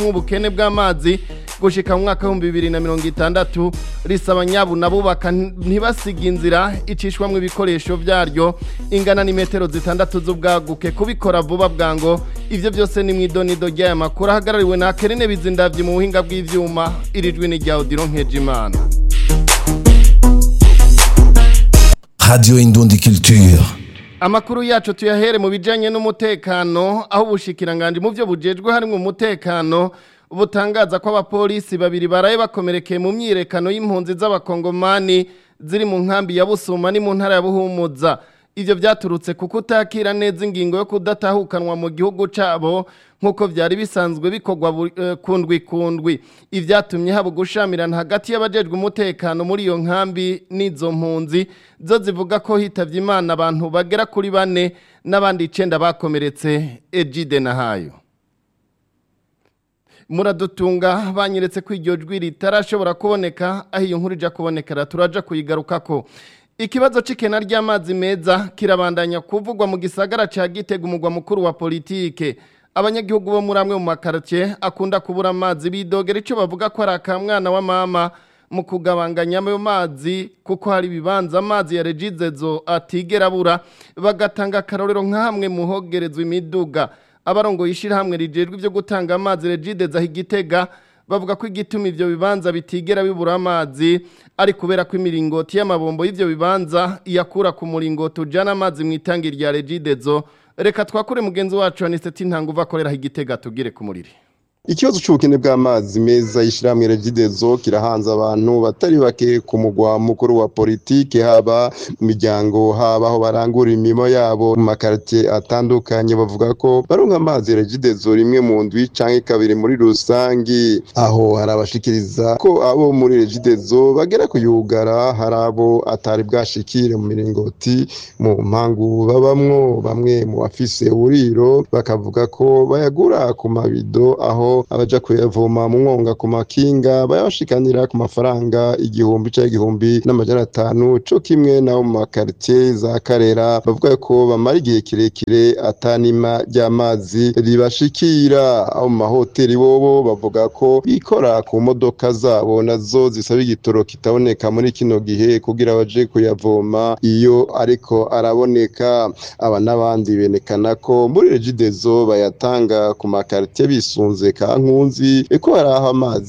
nk'ubukene bw'amazi gushika mu mwaka w'ibihumbi bibiri na mirongo itandatu risaba nyabu nabubaka ntibasiga inzira icishwamwo ibikoresho vyaryo ingana n'imetero zitandatu z'ubwaguke kubikora vuba bwango ivyo byose ni mw'idonido ry'aya makuru ahagarariwe na Kerene Bizindavyi mu buhinga bw'ivyuma irijwi ni rya Odilon Nkejimana Radio Indundi Culture. Amakuru yacu tuyahere mu bijanye n'umutekano aho ubushikiranganje mu byo bujejwe harimo umutekano butangaza ko abapolisi babiri baraye bakomerekeye mu myirekano y'impunzi z'abakongomani ziri mu nkambi ya Busuma ni mu ntara ya Buhumuza ivyo vyaturutse kuko utakira neza ingingo yo kudatahukanwa mu gihugu cabo nkuko vyari bisanzwe bikorwa uh, kundwi kundwi ivyatumye haba gushamirana hagati y'abajejwe umutekano muri iyo nkambi n'izo mpunzi zo zivuga ko hitavye imana abantu bagera kuri bane n'abandi icenda bakomeretse Ejide Nahayo muradutunga banyeretse ko iryo jwi ritarashobora kuboneka aho iyo nkuru ija kubonekera turaja kuyigarukako ikibazo c'ikena ry'amazi meza kirabandanya kuvugwa mu gisagara ca Gitega umugwa mukuru wa politike abanyagihugu bo muri amwe mu makartie akunda kubura amazi bidogera ico bavuga ko ari akamwana wa mama mu kugabanganya ayo mazi kuko hari ibibanza amazi ya regizezo atigera abura bagatanga akarorero nka hamwe muhogerezwa imiduga abarongo yishirahamwe rijejwe ivyo gutanga amazi regideza higitega bavuga ko igituma ivyo bibanza bitigera bibura amazi ari kubera ko imiringoti y'amabombo y'ivyo bibanza iyakura ku muringoti ujana amazi mu itangi rya regidezo reka twakure mugenzi wacu Aniseti Ntanguva akorera higitega tugire ku muriri Ikibazo c'ubukene bw'amazi meza yishirahamwe Regidezo kirahanze abantu batari bake ku mugwa mukuru wa politike haba mu miryango haba aho barangura imimo yabo mu makartie atandukanye bavuga ko baronka amazi Regidezo rimwe mu ndwi canke kabiri muri rusangi aho harabashikiriza ko abo muri Regidezo bagera kuyugara hari abo atari bwashikire mu miringoti mu mpangu babamwo bamwe mu bafise uburiro bakavuga ko bayagura ku mabido aho abaja kuyavoma mu mwonga ku makinga bayabashikanira ku mafaranga igihumbi ca igihumbi n'amajana atanu co kimwe nabo mu makartie za karera bavuga ko bamara igihe kirekire atanima ry'amazi ribashikira abo mu mahoteli bobo bavuga ko bikora ku modoka zabo nazo zisaba igitoro kitaboneka muri kino gihe kugira baje kuyavoma iyo ariko araboneka aba n'abandi benekana ko muri regidezo bayatanga ku makartie bisunze kankunzi ko hari aho amazi